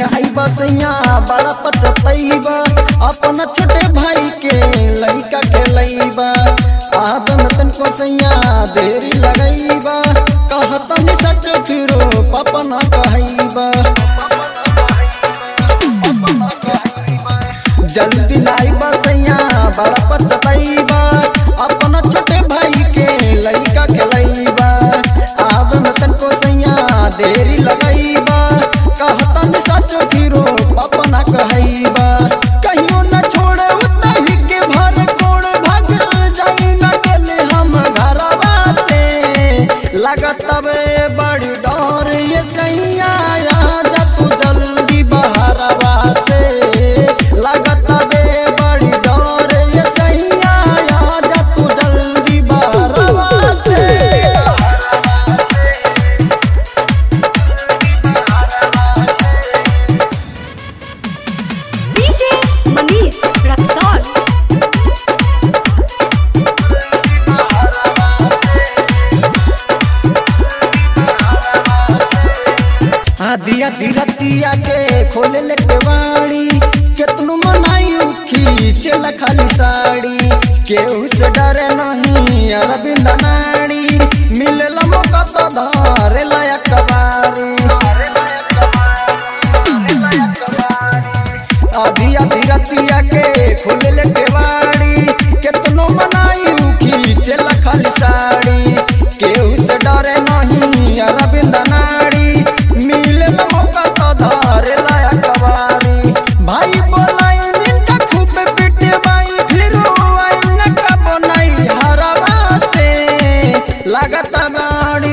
दिन आई बसैया बड़ा पचतैबा अपन छोटे भाई के लइका खेलैबा आदम तन को सैया देरी लगैबा कहतन सच फिरो पपना कहैबा जल्दी लाई बसैया बड़ा पचतैबा अपन छोटे भाई के लइका खेलैबा आदम तन को सैया देरी लगैबा कहतन सच फिरो पपना कहैबा कहियो न छोड़े उतही के भर कोड़ भाग जाई न गेले हम घरवा से लगत बे बड़ी डर ये सैया जा तू जल्दी बहरवा से लगत बे बड़ी डर ये सैया जा तू जल्दी बहरवा से DJ Manish Raksol. आधिया धीरतिया के खोले ले केवाड़ी केतनु मनाई खींचेला खाली साड़ी केहू से डरे नहीं अरविंद नाड़ी मिलेला मौका तो धारे लायक कबारी आधिया धीरतिया के खोले ले केवाड़ी केतनो मनाई खींचेला खाली साड़ी केहू से डरे नहीं अरविंद नाड़ी मिले मौका तो धारे लाया कवारी भाई बोलाई निंदा खूब पिटे बाई फिर आई न कब नहीं हरवा से लगत बाड़ी